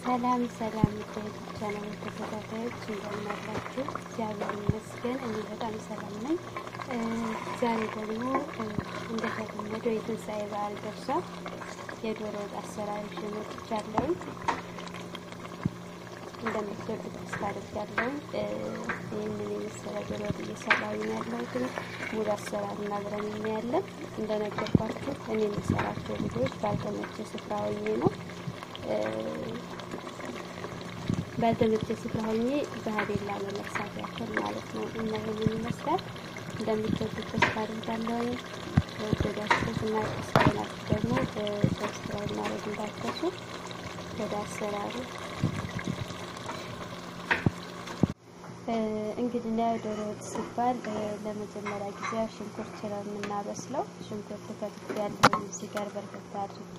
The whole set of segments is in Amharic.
ሰላም ሰላም የዩቲዩብ ቻናል ተከታታዮች እንደምን አላችሁ? እግዚአብሔር ይመስገን እኔ በጣም ሰላም ነኝ። ዛሬ ደግሞ እንደተለመደው የትንሣኤ በዓል ደርሷል። የዶሮ ወጥ አሰራር ይዤ መጥቻለሁ። እንደምትወዱት ተስፋ አደርጋለሁ። ይህንን የመሰለ ዶሮ ወጥ እየሰራሁ ነው ያለሁት። ሙሉ አሰራሩን አብረን እናያለን። እንደነገርኳችሁ እኔ የምሰራቸው ቪዲዮዎች ባልተመቸ ስፍራ ሆኜ ነው ባልተመቸ ስፍራ ሆኜ ባህሌን ላለመርሳት ያክል ማለት ነው። እና ይህንን ይመስላል። እንደምትወዱት ተስፋ አደርጋለሁ። ወደዳችሁት እና ስላላችሁ ደግሞ ሰብስክራይብ ማድረግ እንዳትረሱ። ወደ አሰራሩ እንግዲህ ዶሮ ወጥ ሲባል ለመጀመሪያ ጊዜ ሽንኩርት ነው የምናበስለው። ሽንኩርት ከትፍ ያለውን እዚህ ጋር በርከት አድርጌ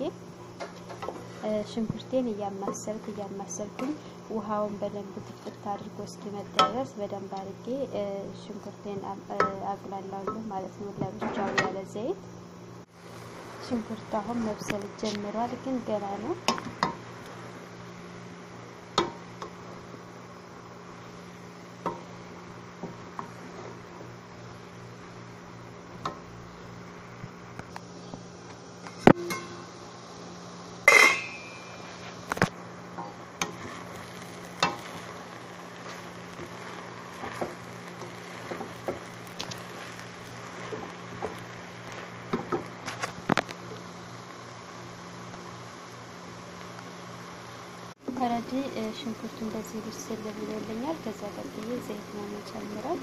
ሽንኩርቴን እያማሰልኩ እያማሰልኩኝ ውሃውን በደንብ ትፍትፍ አድርጎ እስኪመጣ ድረስ በደንብ አድርጌ ሽንኩርቴን አቁላላለሁ ማለት ነው፣ ለብቻው ያለ ዘይት። ሽንኩርት አሁን መብሰል ጀምሯል፣ ግን ገና ነው። ከረዲ ሽንኩርቱ እንደዚህ ብስል ብሎልኛል። ከዛ ቀጥዬ ዘይት ነው የምጨምረው።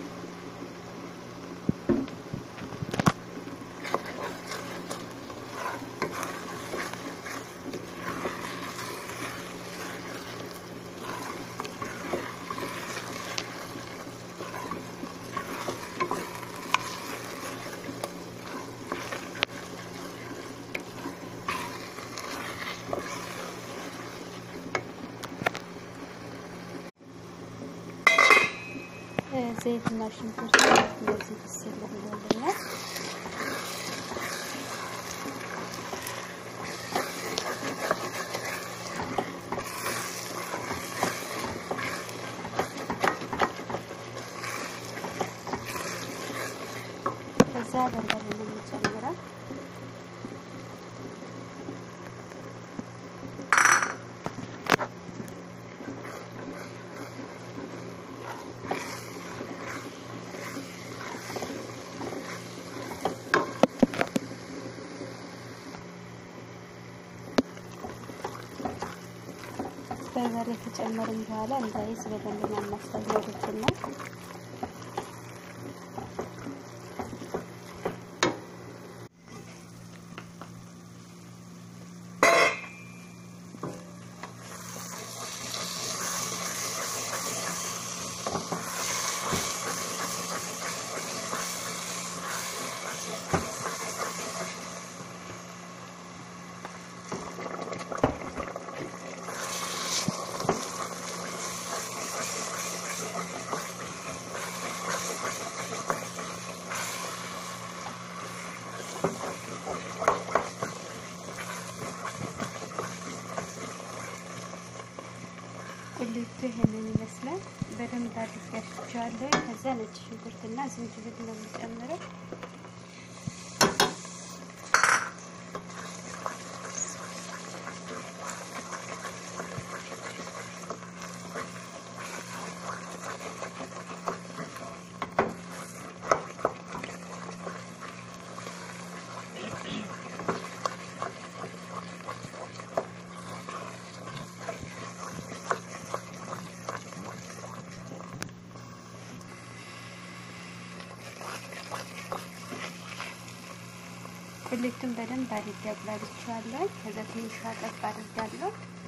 ዘይትና ሽንኩርት እንደዚህ ብስል ብሎልኛል። ከዛ በርበሬ ነው የምጨምረው። በርበሬ ከጨመርን በኋላ እንዳይስ በደንብ ማማሰል ወደችና ቁሌቱ ይሄንን ይመስላል። በደንብ አድርጌ አሽቸዋለሁ። ከዛ ነጭ ሽንኩርትና ዝንጅብል ነው የምጨምረው። ቁሌቱን በደንብ አድርጌ አቁላልቼዋለሁ። ከዛ ትንሽ ጠብ አድርጋለሁ።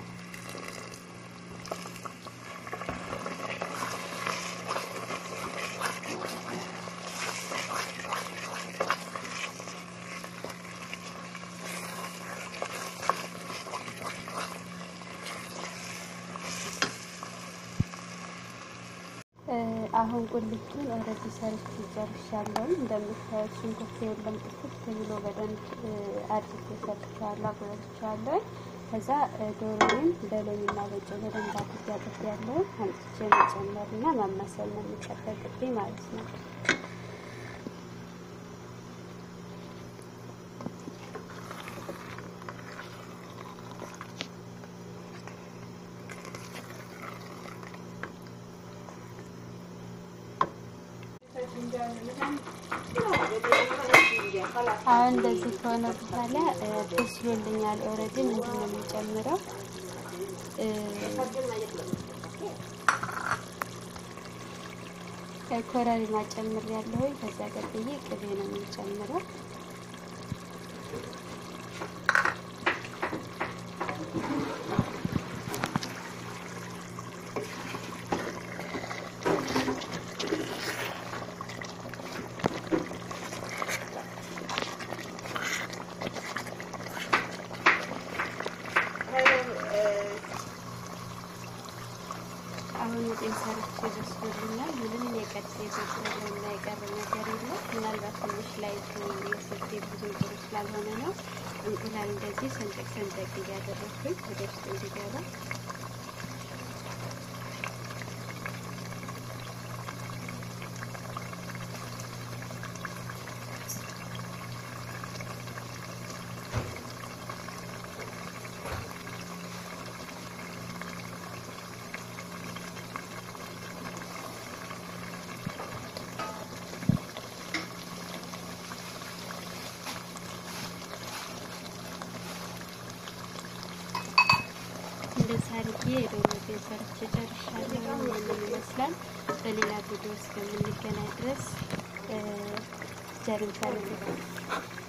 አሁን ቁልቱን ወደዚህ ሰርቼ ጨርሻለሁ። እንደምታዩት ሽንኩርት የለም ጥፍት ብሎ በደንብ አድርጌ ሰርቻለሁ፣ አቁላልቻለሁ። ከዛ ዶሮውን በሎሚና በጨው በደንብ አድርጌ አጥቤያለሁ። አምጥቼ መጨመር እና ማማሰል ነው የሚጠበቅብኝ ማለት ነው። አሁን እንደዚህ ከሆነ በኋላ በስሎልኛል። ኦልሬዲ ምንድን ነው የምጨምረው? ኮረሪማ ጨምሬያለሁ። ከዛ ቀጥዬ ቅቤ ነው የምጨምረው። አሁን ወጤን ሰርቼ በስሎልኛል። ምንም የቀጥ የጎደለና የቀረ ነገር የለም። ምናልባት ትንሽ ላይቱ የስልኬ ብዙ ጥሩ ስላልሆነ ነው። እንቁላል እንደዚህ ሰንጠቅ ሰንጠቅ እያደረግኩኝ ወደ ውስጥ እንዲገባ እንደዚህ አድርጌ የዶሮ ወጤን ሰርቼ ጨርሻለሁ። ይህንን ይመስላል። በሌላ ቪዲዮ እስከምንገናኝ ድረስ ጀርን